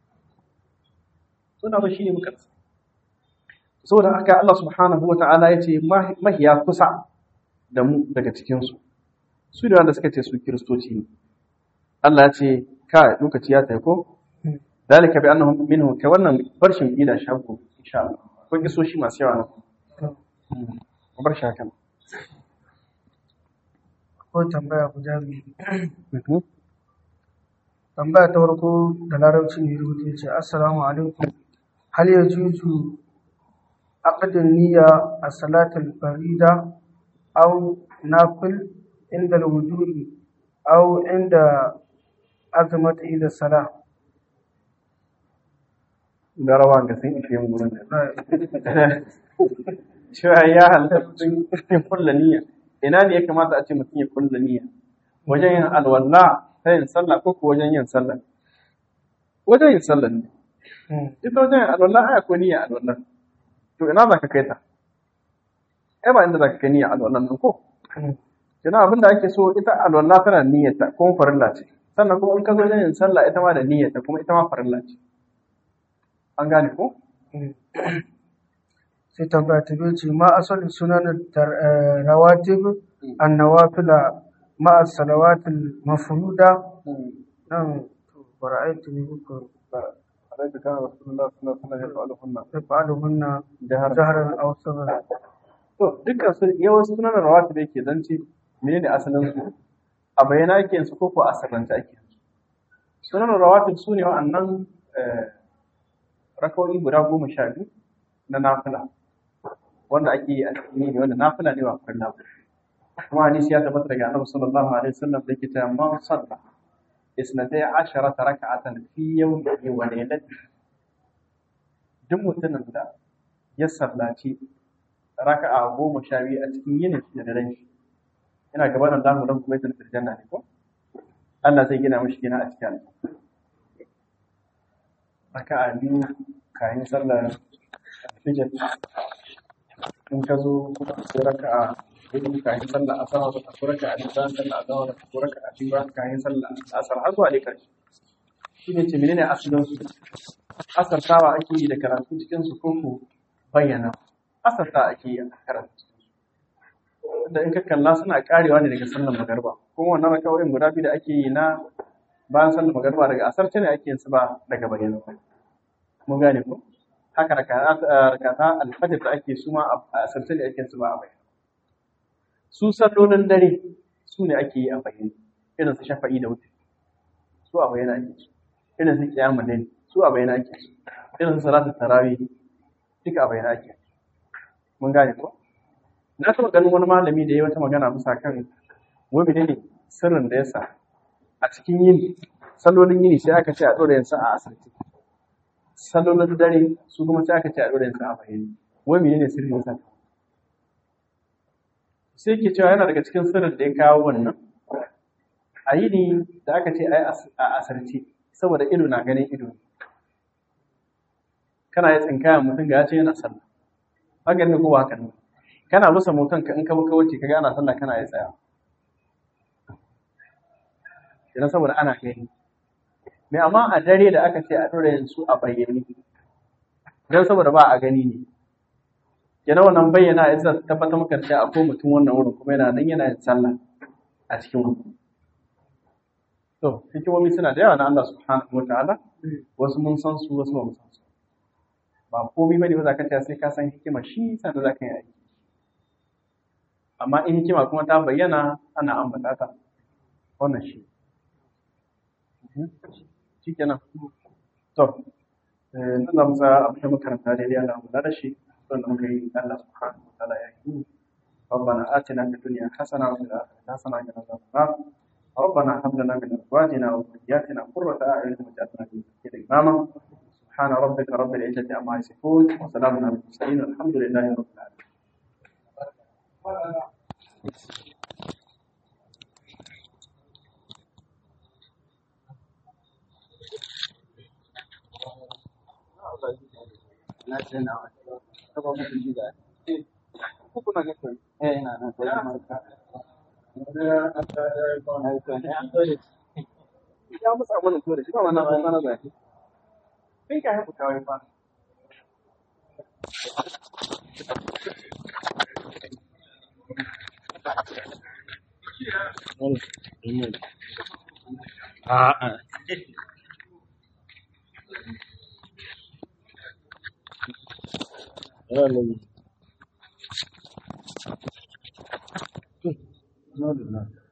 suna ba shine muka rasa saboda haka Allah subhanahu wata'ala ya ce mahiya kusa da mu daga cikin su su da wanda suka ce su kiristoci ne Allah ya ce ka lokaci ya tafi ko ذلك بأنهم منهم كونا برشم إلى شابه إن شاء الله كون قصو شي ما سيوانا وبرشا كم Akwai tambaya guda biyu. Tambaya ta farko da larabci ne rubuta ce Assalamu alaikum. Hal ya juju aqdin niyya a salatul farida أو نافل عند الوجوء أو عند أزمة إلى الصلاة da rawa ga sun ishe mu gurin da cewa ya halatta mutum ya kulla niyya ina ne ya kamata a ce mutum ya kulla niyya wajen yin alwala ta yin sallah ko ko wajen yin sallah wajen yin sallah ne ita wajen yin alwala ai akwai niyya alwala to ina za ka kai ta ai ba inda za ka kai niyya alwala nan ko kina abin da ake so ita alwala tana niyyata kuma farilla ce sannan kuma in ka zo wajen yin sallah ita ma da niyyata kuma ita ma farilla ce an gane ko sai tambaya ta biyu ce ma asalin sunan rawatib annawafila ma salawatul mafruda nan bara'aitu ne ko عليك كان رسول الله صلى الله عليه وسلم يفعلهن tafaluhunna جهرا jahran aw sirran to dukkan su yawan sunan rawatib yake zance menene asalin su a bayyana ake yin su ko ko a sirrance ake yin su sunan rawatib su ne wa'annan rakawoyi guda goma sha biyu na nafila wanda ake yi a cikin yini wanda nafila ne ba farilla ba kuma hadisi ya tabbata daga annabi sallallahu alaihi wasallam da yake cewa man salla isnatai asharata raka'atan fi yawmihi wa laylatihi duk mutumin da ya sallaci raka'a goma sha biyu a cikin yinin da daren shi ina gaba da zamu dan kuma yadda janna ne ko Allah zai gina mishi gina a cikin aljanna raka'a biyu kayan sallar fijir in ka zo sai raka'a hudu kayan sallar asar ko raka'a biyu bayan sallar azhar ko raka'a biyu bayan kayan sallar asar har zuwa dai karshe shi ne ce menene asalin su asartawa ake yi da karatu cikin su ko ko bayyana asarta ake yi a karatu cikin su da in ka kalla suna karewa ne daga sallar magarba kuma wannan rakawoyin guda biyu da ake yi na bayan sallar magarba daga asarce ne ake yin su ba daga bayyana ba mun gane ko haka rakata alfajir da ake su ma a asarce ne ake yin su ba a bayyana su sallolin dare su ne ake yi a bayyana irin su shafa'i da wuce su a bayyana ake su irin su kiyamu ne su a bayyana ake su irin su salatu tarawih duka a bayyana ake mun gane ko na taɓa ganin wani malami da ya yi wata magana bisa kan wani ne sirrin da ya sa a cikin yini sallolin yini sai aka ce a ɗora yansa a asirce sallolin dare su kuma sai aka ce a ɗora yansa a bayyane wani ne sirrin ya sa sai ke cewa yana daga cikin sirrin da ya kawo wannan a yini da aka ce a asirce saboda ido na ganin ido kana ya tsinkaya mutum ga ya ce yana sallah hakan ne ko ba hakan ne kana musa mutum ka in ka buka wuce ka ga ana sallah kana ya tsaya idan saboda ana gani me amma a dare da aka ce a dora yanzu a bayyane don saboda ba a gani ne kenan wannan bayyana ya zai tabbatar maka cewa akwai mutum wannan wurin kuma yana nan yana yin sallah a cikin wurin to hikimomi suna da yawa na Allah subhanahu wa ta'ala wasu mun san su wasu ba mu san su ba komai bane ba za ka ce sai ka san hikima shi sannan za ka yi aiki amma in hikima kuma ta bayyana ana ambata ta wannan shi shi kenan to nan za mu sa abin da makaranta daidai ana kula da shi don da muka yi Allah subhanahu wa ta'ala ya yi ربنا آتنا في الدنيا حسنة وفي الآخرة حسنة وقنا عذاب النار ربنا هب لنا من أزواجنا وذرياتنا قرة أعين واجعلنا للمتقين إماما سبحان ربك رب العزة عما يصفون وسلام على المرسلين والحمد لله رب العالمين ya musa mana to da shi ba wannan ba sana da shi kai ka haku kawai fa A'a. No, no.